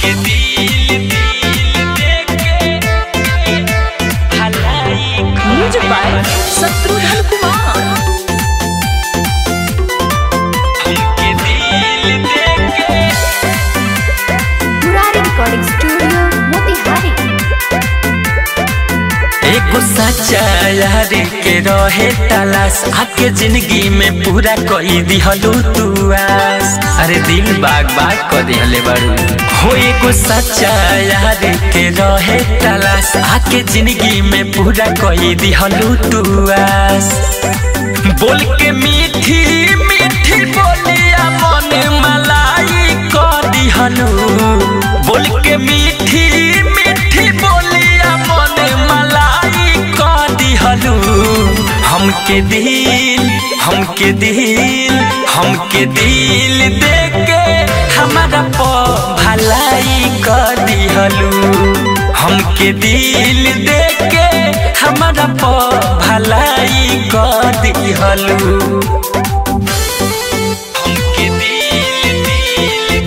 हमके दिल दिल देके भलाई म्यूजिक बाय शत्रुघ्न कुमार हमके दिल देके मुरारी रिकॉर्डिंग स्टूडियो मोतिहारी एगो सच्चा यार के रहे तलाश आके जिंदगी में पूरा कोई दिहलू तू आस अरे दिल बाग बाग कर दिहले बारू हो एगो सच्चा यार के रहे तलाश आके जिंदगी में पूरा कोई दिहलू तू आस बोल के मीठी मीठी बोलिया मन मलाई को दिहलू बोल के मीठी मीठी बोलिया मन मलाई को दिहलू हमके दिल हमके दिल हमके दिल देके हमारा प भलाई कर दिहलू हमके दिल देके हमारा प भलाई कर दिहलू हमके दिल दिल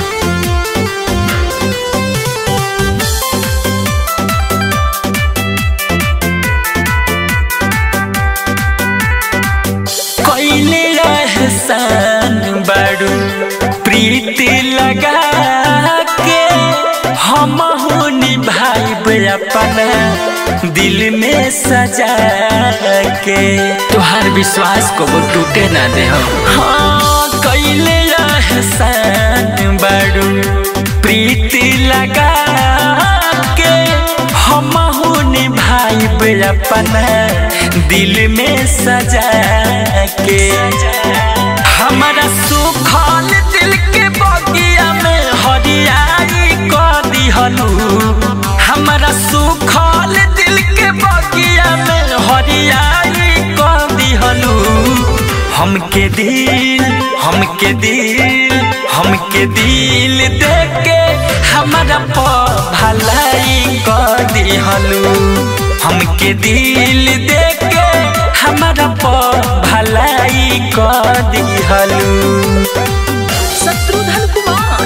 कैले रहसान बारू प्रीति लगा के हम निभाई अपना दिल में सजा के तुहार विश्वास को वो टूटे ना दे हाँ कैले रहसान बारू प्रीति लगा के हम निभाई अपना दिल में सजा के हमारा सुखल दिल के बगिया में हरियाई कर दिहलू हमारा सुखल दिल के बगिया में हरियाई कर दिहलू हमके दिल हमके दिल हमके दिल देके हमारा प भलाई कर दिहलू हमके दिल देके हमारा प भलाई कर दिहलू शत्रुघ्न कुमार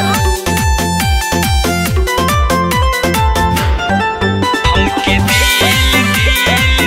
हमके दिल दिल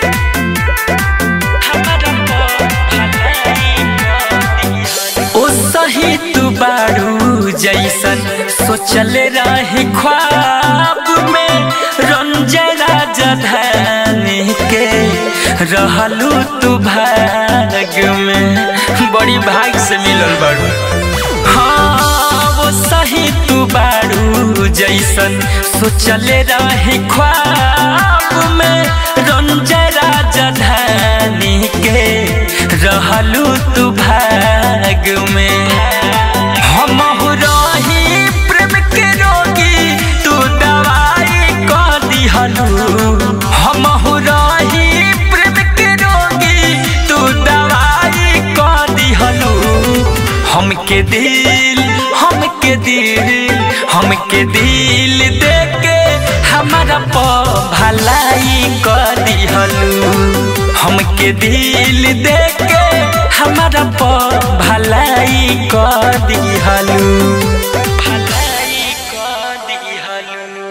हमारा प भलाई कर दिहलू ओ सही तू बारू जैसन सोचल रही ख्वाब में रंजरा जधानी के रहलू तू भाग में बड़ी भाग से मिलल बारू हाँ वो सही तू बारू जैसन सोचल रही ख्वाब में रंजरा जधानी के रहलू तू भाग में हम रही प्रेम के रोगी तू दवाई कर दिहलू हम रही प्रेम के रोगी तू दवाई कर दिहलू हमके दिल हमके दिल हमके दिल देके हमारा प भलाई कर दिहलू हमके दिल देके हमारा प भलाई कर दिहलू भलाई कर दिहलू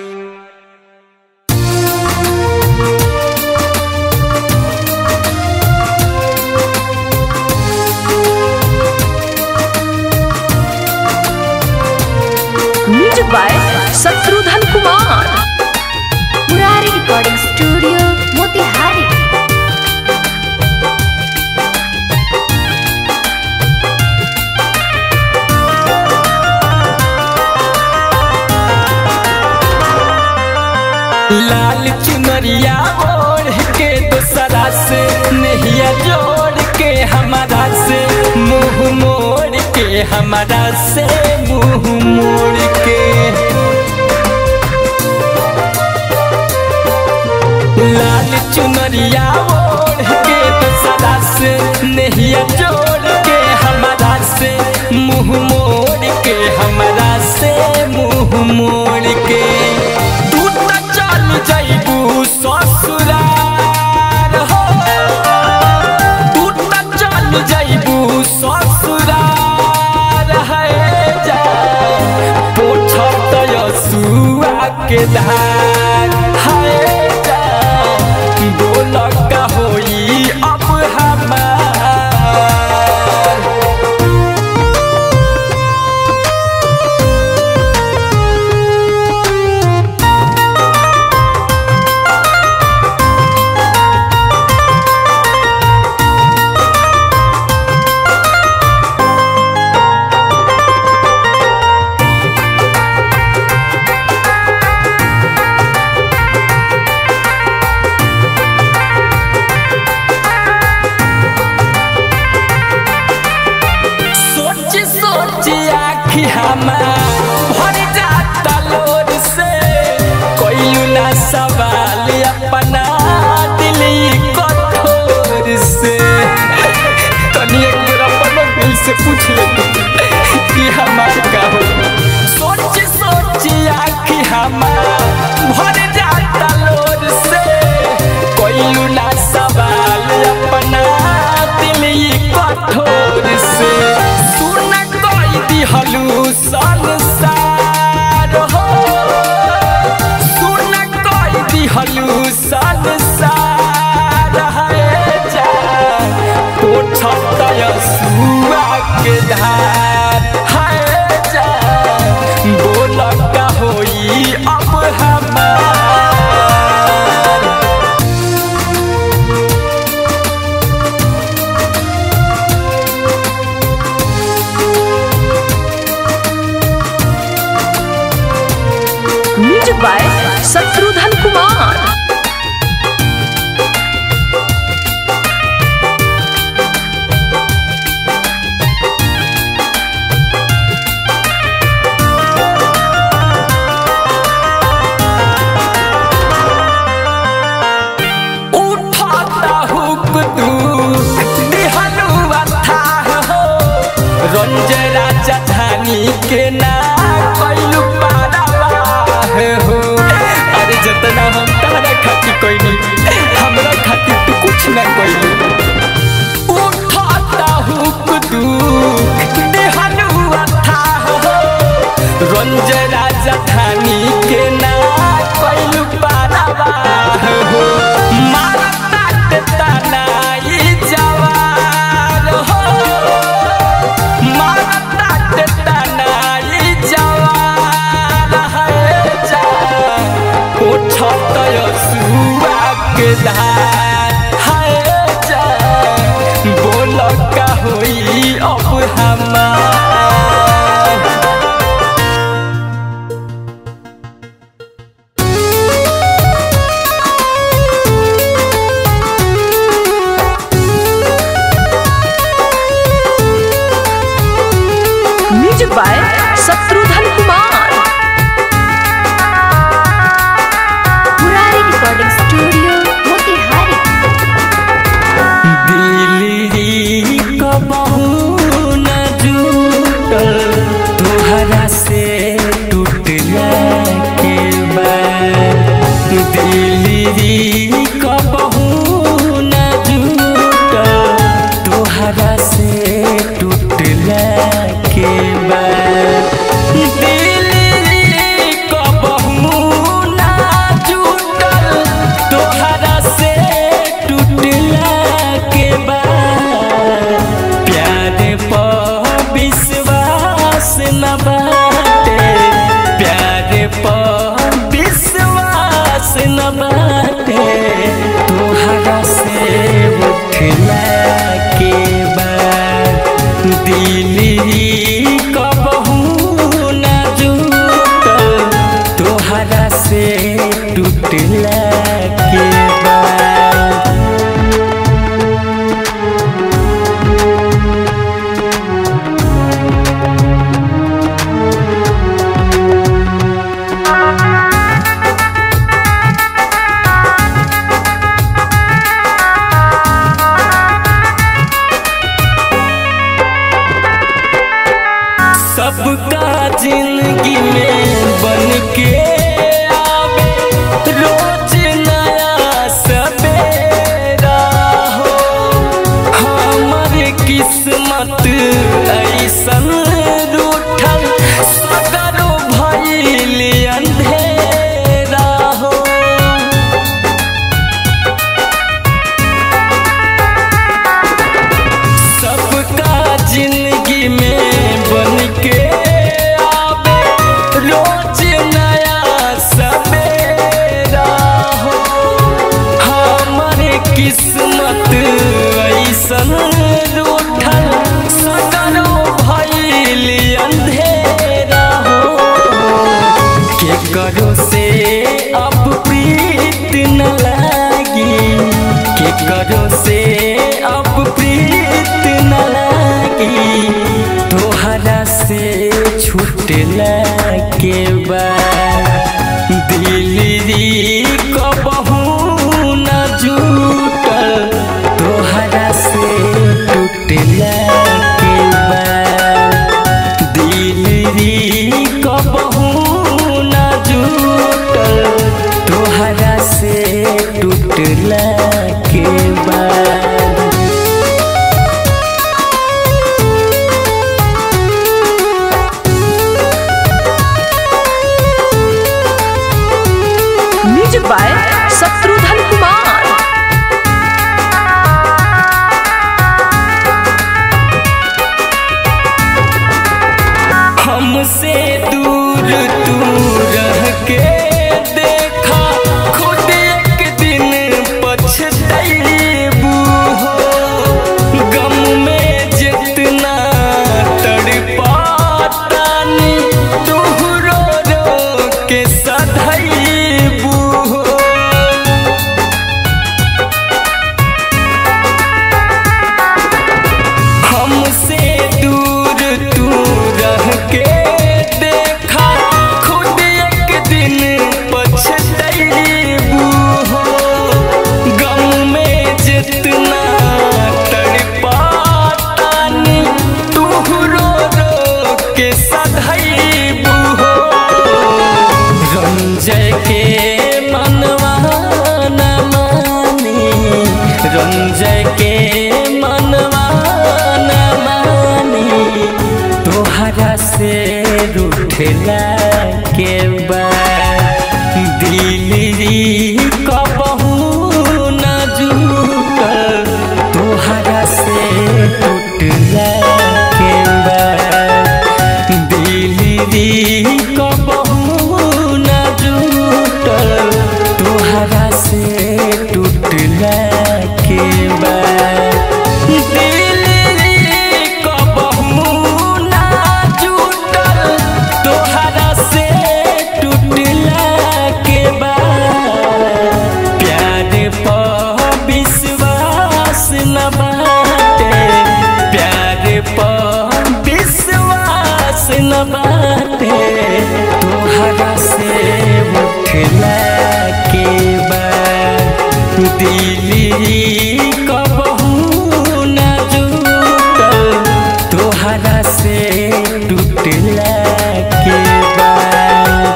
music by Shatrughan Kumar Murari recording studio Motihari लाल चुनरिया ओढ़ के दूसरा से नहिया जोड़ के हमारा से मुंह मोड़ के हमारा से मुंह मोड़ के लाल चुनरिया ओढ़ के दूसरा से नहिया जोड़ के हमारा से मुंह मोड़ के हमारा से मुंह मोड़ के तू तो चल जाइबू ससुराल हो तू तो चल जाइबू ससुराल है जा पोछत के धार हाय जान बोल का होई अब हमार सोच सोच आखी हमार भर जाता लोर से कोई ना सवाल अपना दिल कठोर से तनी एक बार अपना दिल से पूछ ले तू कि हमार का हो सोच सोच आखी हमार भर जाता लोर से कोई ना सवाल अपना दिल कठोर से सुन कोई दिहलू संसार हो सुन कोई दिहलू संसार है जा उठतय सुआ के धार है जा बोल का होई अब हमार म्यूजिक बाय शत्रुघ्न कुमार उठाता हुक तू दिहलू अथाह हो रंज राजा धानी के ना कैलू पारावाह हो अरे जतना हम तारा खातिर कैनी हमरा खातिर तू कुछ ना कैलू उठाता हुक तू दिहलू अथाह हो रंज राजा धानी के ना कैलू पारावाह हो मारता के तनाई जवार हो मारता के तनाई जवार है जा उठतय सुआ के धार है जा बोल का होई अब हमार music by Shatrughan Kumar Murari recording studio Motihari Delhi कबहू न जुटल तोहरा से टूटला के बाद दिल्ली कबहू न जुटल तोहरा से टूटला के बाद दिल्ली कबहू न जुटल तोहरा से टूटला के बाद प्यार पर विश्वास न बाटे प्यार पर विश्वास न बाटे तोहरा से उठला के बाद दिल्ली कबहू न जुटल तोहरा से टूटला के बाद सबका जिंदगी में बन के आवे रोज नया सवेरा हो हमर किस्मत ऐसन रूठल सगरो भइल अंधेरा छूटला के बाद दिल्ली कबहू न जुटल तोहरा से टूटला के बाद दिल्ली कबहू न जुटल तोहरा से टूटला के बाद म्यूजिक बाय शत्रुघ्न कुमार हमसे दूर तू रह के देखा खुद एक दिन पछतैबू हो गम में जितना तड़पातानी तू रो रो के सधैबू हो हमसे दूर तू रह के देखा खुद एक दिन पछतैबू हो गम में जितना तड़पातानी तू रो रो के सधैबू हो रंजय के मनवा न मानी रंजय के मनवा न मानी तोहरा से रूठला के बाद दिल्ली कबहू न जुटल तोहरा से टूटला के बाद दिल्ली कबहू न जुटल तोहरा से टूटला के बाद दिल्ली कबहू न जुटल तोहरा से टूटला के बाद प्यार पर विश्वास न बाटे प्यार पर विश्वास न बाटे तोहरा से उठला के बाद दिल्ली कबहू न जुटल तोहरा से टूटला के बाद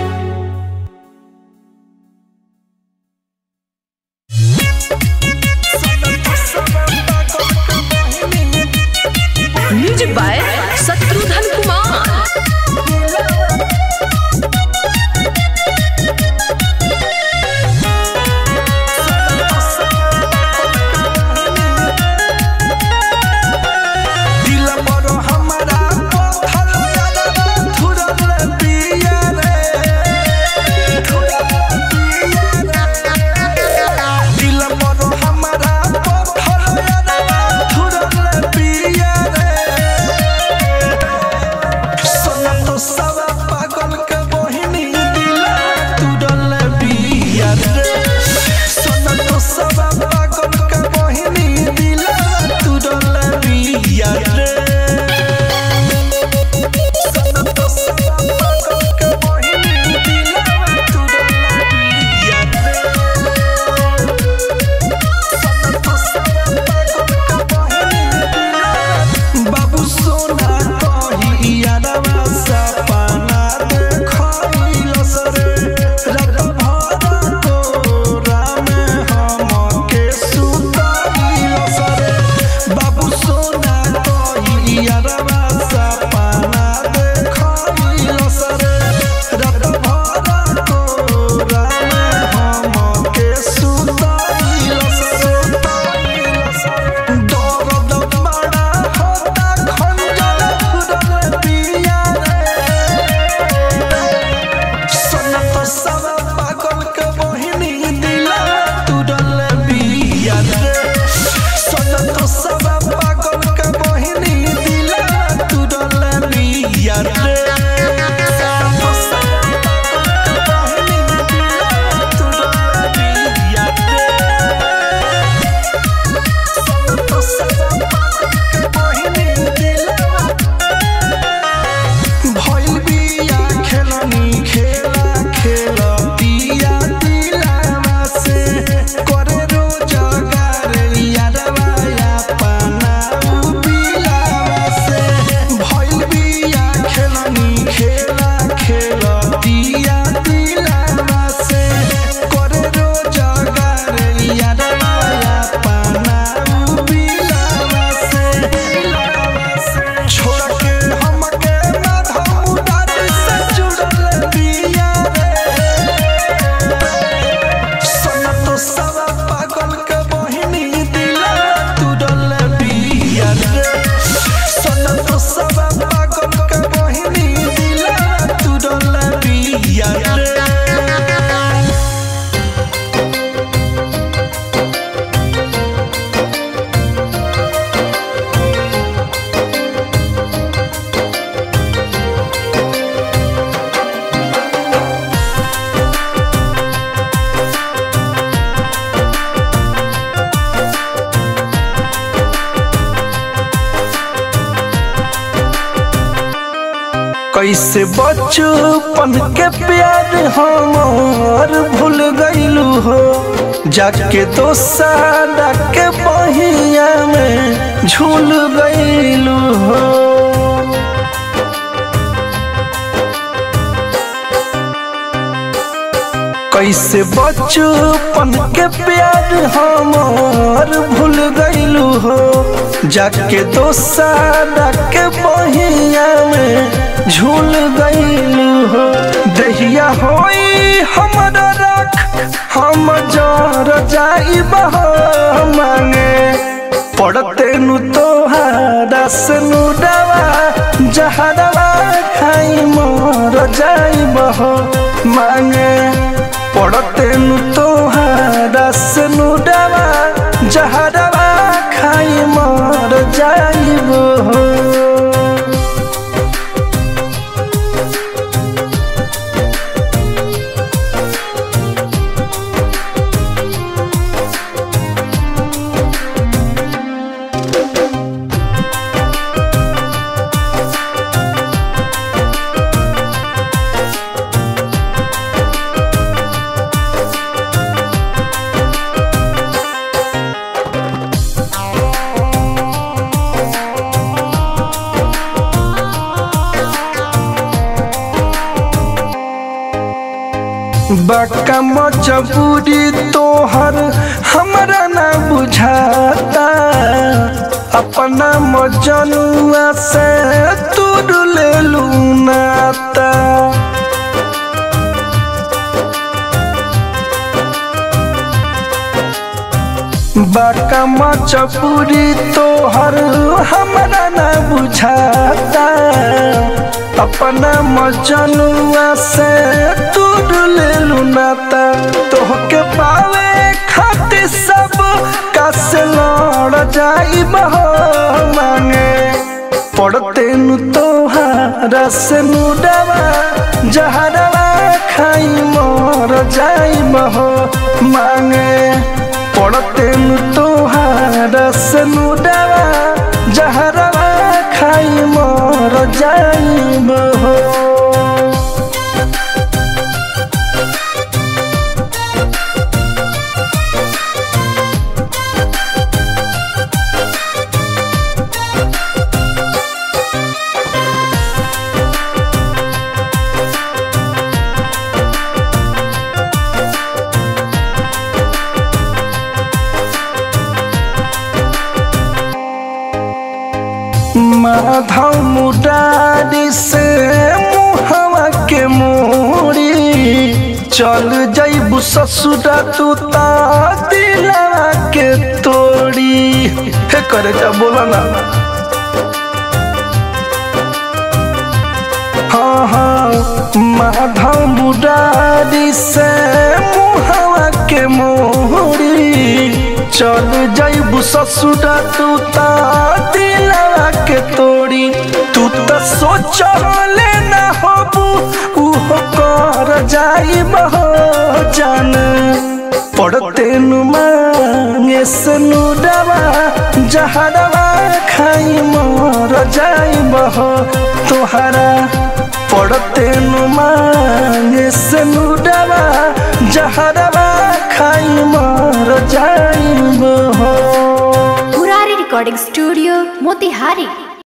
म्यूजिक बाय शत्रुघ्न कुमार दिल पर हमरा पत्थर यादवा थुरल पिया रे थुरल पिया रे दिल पर हमरा पत्थर यादवा थुरल पिया रे सोना तो सवा पागल के बहिनी दिल तुरल पिया रे सोना तो सवा पागल के बहिनी दिल तुरल पिया रे सोना तो सवा पागल के बहिनी दिल तुरल पिया रे सोना तो सवा पागल के बहिनी बाबू सोना कही यादवा सपना देखल सरे रात भर तोरा में हमके सुतल सरे बाबू सोना कही यादवा सपना देखल सरे रात भर तोरा में हमके सुतल सरे दर्द बड़ा होता खंजर फुरल पिया रे सोना तो सब पागल के बहिनी दिला तुरल पिया रे सोना तो सब पागल के बहिनी दिला तुरल पिया रे सोना तो सब पागल के बहिनी दिला तुरल पिया रे कैसे बचपन के प्यार हमार भूल गईलू हो जाके दोसारा के बहिया में झूल गईलू हो कैसे बचपन के प्यार हमार भूल गईलू हो जाके दोसारा के बहिया में झूल गईलू हो दहिया होई हमारा रख हम जर जाई मांगे पड़ते नु तोहारा से नु डवा जहरवा खाई मोर जाई बहो मांगे पड़ते नु तोहारा से नु डवा जहरवा खाई मोर जाई बहो बका मजबूरी तोहर हमरा ना बुझाता अपना मजनुआ से तुर ले नाता बका मजबूरी तोहर हमरा ना बुझाता अपना मजनुआ से दूर ले नाता तोहके पावे खातिर सब कस लड़ जाई बहो मांगे पड़ते नु तोहारा से नु डवा जहरवा खाई मोर जाई बहो मांगे पड़ते नु तोहारा से नु डवा जहरवा खाई मोर जाई बहो माधव मुरारी से मुहवा के मोरी चल जैबू ससुरा तू ता दिलवा के तोड़ी हे करे जा बोला ना हाँ हाँ माधव मुरारी से मुहवा के मोरी चल जैबू ससुरा तू ता दिलवा के तोड़ी तू तो सोच लेना होबू उहो कर जाई बहो जान पड़ते नु मांगे सनु डवा जहरवा खाई मोर जाई बहो तोहरा पड़ते नु मांगे सनु डवा जहरवा खाई मोर जाई बहो Purari Recording Studio, Motihari.